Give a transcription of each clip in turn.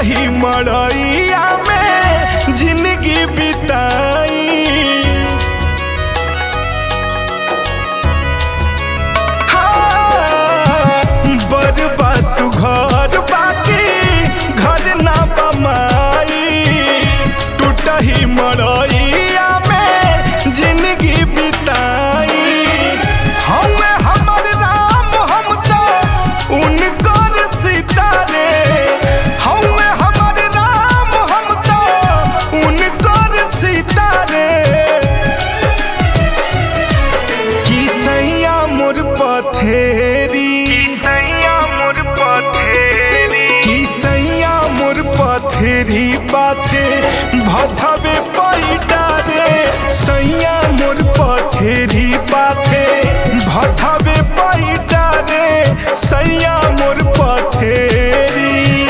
टूटही मड़ैया में जिंदगी बिताई बरबा सुघर बाकी घर ना बमाई टूटही मड़ैया में जिंदगी बिताई हम हमर राम हम तो उनकर सितारे हम हमर राम हम तो उनकर सितारे की सैया मोर पथेरी सैया मोर पथेरी की सैया मोर पथेरी बाथे भटवे पैटा रे सैया मोर पथेरी बाथे भटवे पैटा रे सैया मोर पथेरी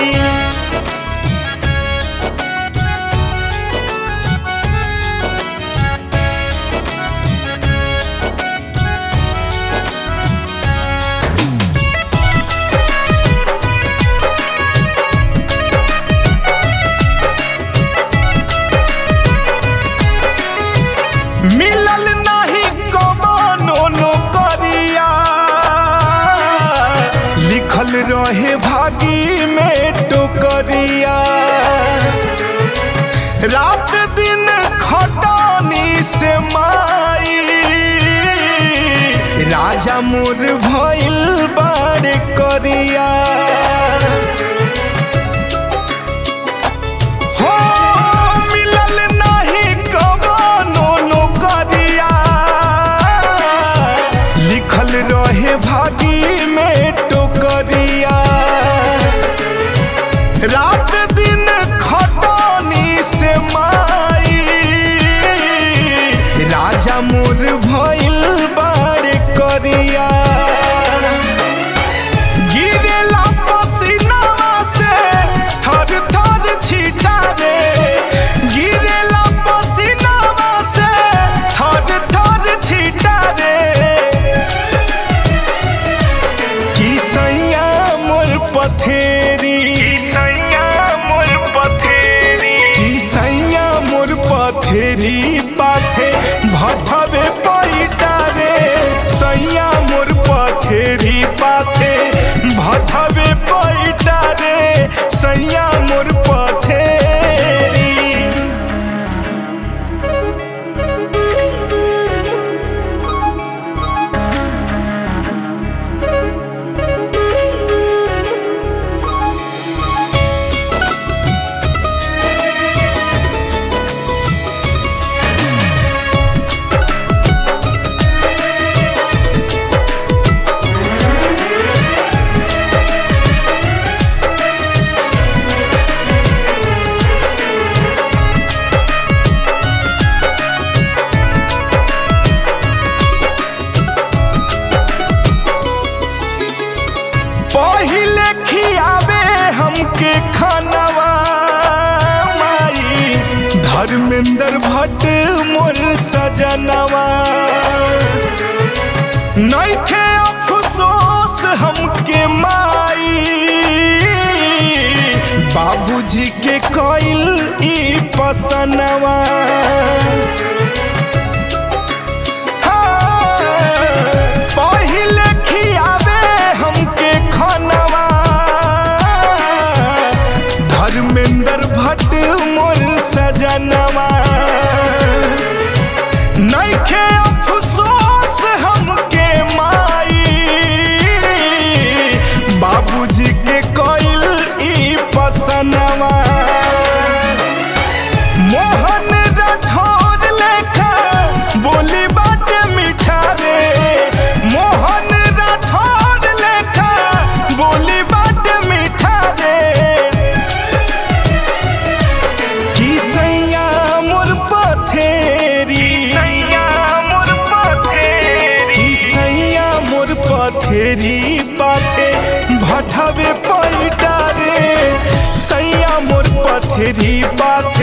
मिलल नाही कमानो नौकरिया लिखल रहे भागी में टोकरिया रात दिन खटानी से माई राजा मोर भइल बाड़ करिया हो मिलल नाही कवनो नौकरिया लिखल रहे भागी में टोकरिया रात दिन खटानी से माई राजा मोर भइल बाड़ करिया गिरेला पसीनावा से थर थर छीटा रे गिरेला पसीनावा से थर थर छीटा रे की सैया मोर पथेरी सैया मोर पथेरी की सैया मोर पथेरी पाथे भटवे पैटा रे सैया मोर पथेरी पाथे भटवे पैटा रे सैया मोर पथेरी पहिले खियावे हमके खानवा माई धर्मेंद्र भट्ट मोर सजनवा नइखे अफसोस हमके माई बाबूजी के कइल ई पसनवा पहिले खियावे हमके खानवा धर्मेंद्र भट्ट मोर सजनवा नइखे अफसोस हमके माई बाबूजी के कइल ई पसनवा मोहन राठौर लेखा बोली बात मीठा रे मोहन राठौर लेखा बोली बात मीठा रे की सैया मोर पथेरी सैया मोर पथेरी की सैया मोर पथेरी पाथे भटवे पैटा रे सैया मोर पथेरी पाथे